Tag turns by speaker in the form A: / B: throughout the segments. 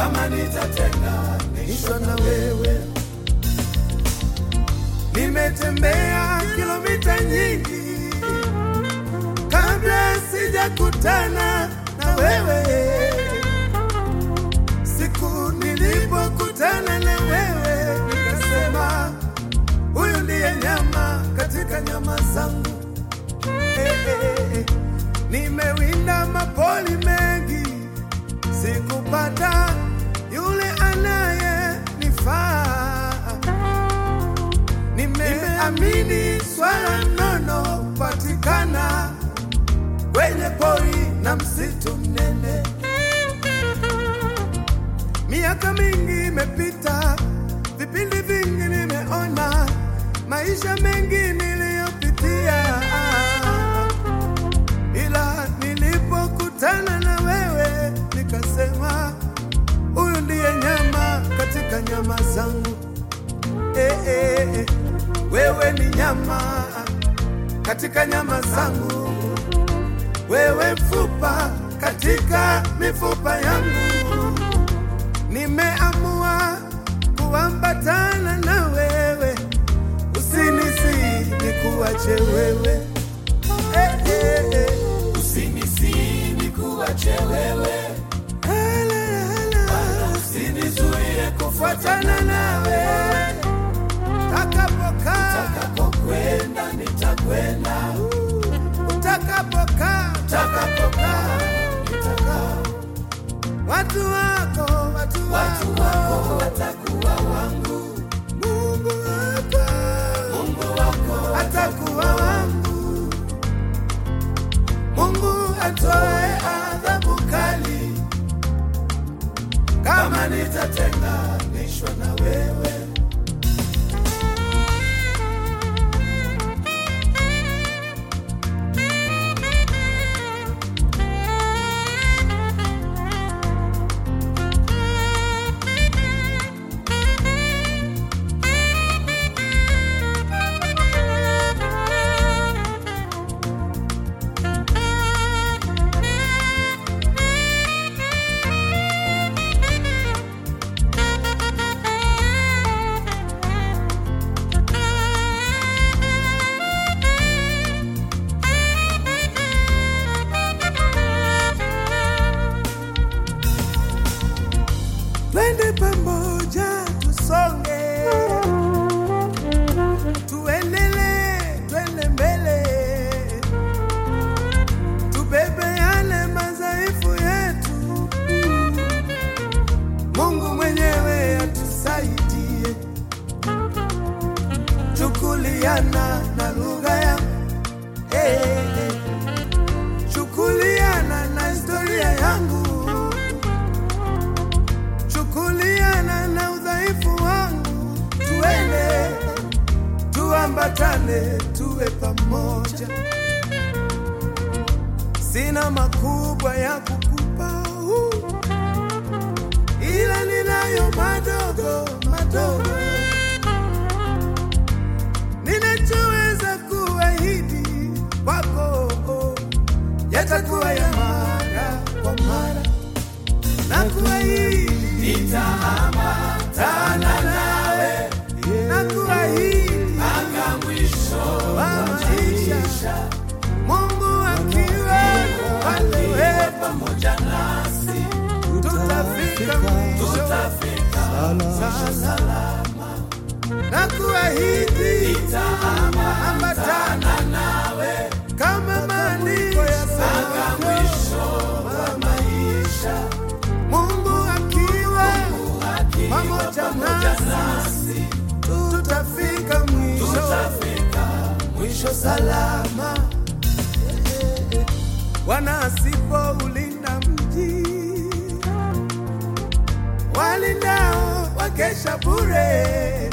A: kama nitatenganishwa na wewe. Nimetembea kilomita nyingi kabla sijakutana na wewe. Siku nilipokutana na wewe, nikasema huyu ndiye nyama katika nyama zangu. Eh, eh, eh. Nimewinda mapoli mengi, sikupata yule anayenifaa. Nimeamini swala nono patikana kwenye pori na msitu mnene. Miaka mingi imepita, vipindi vingi nimeona, maisha mengi niliyopitia, ila nilipokutana na wewe nikasema, huyu ndiye nyama katika nyama zangu. Eh, eh, eh. Wewe ni nyama katika nyama zangu, wewe mfupa katika mifupa yangu. Nimeamua kuambatana na wewe, usinisi nikuache wewe. Eh, eh, eh.
B: Usinisi nikuache wewe,
A: Hala, hala.
B: usinizuie
A: Fuatana nawe takapokaa,
B: utakapokwenda, nitakwenda
A: utakapokaa,
B: utakapokaa, nitakaa.
A: watu wako, watu
B: Watu
A: wako,
B: wako watakuwa wangu,
A: Mungu wako
B: Mungu wako
A: atakuwa wangu. Mungu atoe adhabu kali kama nitatenganishwa na wewe. Twende pamoja tusonge, tuendelee, twende mbele, tubebe yale madhaifu yetu. Mungu mwenyewe atusaidie, chukuliana na lugha ya hey, hey. chukuliana na historia yangu chukuliana na udhaifu wangu, tuende tuambatane, tuwe pamoja. Sina makubwa ya kukupa uh, ila ninayo madogo madogo, ninachoweza kuahidi kwako yatakuwa ya mara kwa mara na kuahidi nitaambatana nawe na kuahidi
B: mpaka mwisho
A: wa maisha, Mungu akiwa upande wetu,
B: pamoja nasi,
A: tutafika mwisho
B: tutafika
A: salama, na kuahidi ambatana
B: nawe
A: kama maandiko yasemavyo,
B: mwisho wa maisha,
A: Mungu akiwa pamoja nasi,
B: nasi
A: tutafika mwisho
B: tutafika
A: mwisho salama. Bwana asipoulinda mji, walindao wakesha bure.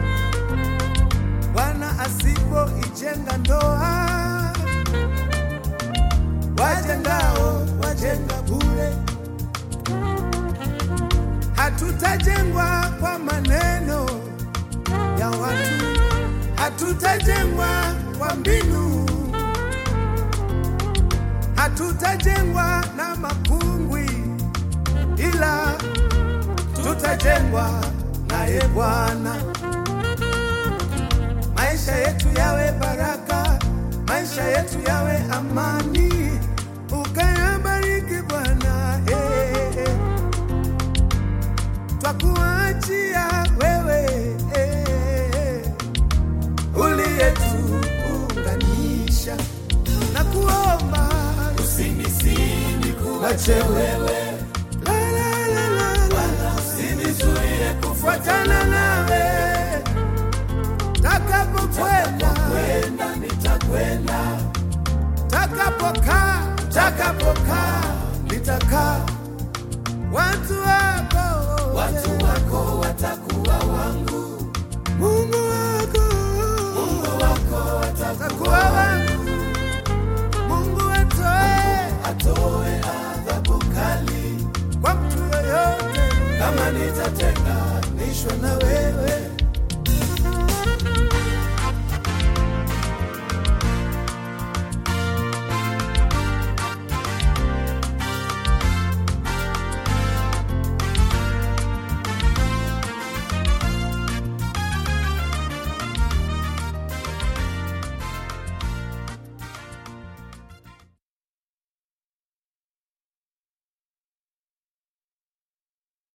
A: Bwana asipoijenga ndoa, wajengao wajenga bure. Hatutajengwa kwa maneno ya watu, hatutajengwa kwa mbinu, hatutajengwa na makungwi, ila tutajengwa naye Bwana. Maisha yetu yawe baraka, maisha yetu yawe amani, ukayabariki Bwana. eh, eh. Twakuachia wewe eh, uliyetuunganisha na kuomba
B: usinisini kuache wewe
A: La, la, la, la, la.
B: usinizuie
A: fuatana nawe takapokwenda
B: kwenda nitakwenda
A: takapokaa takapokaa nitakaa watu wa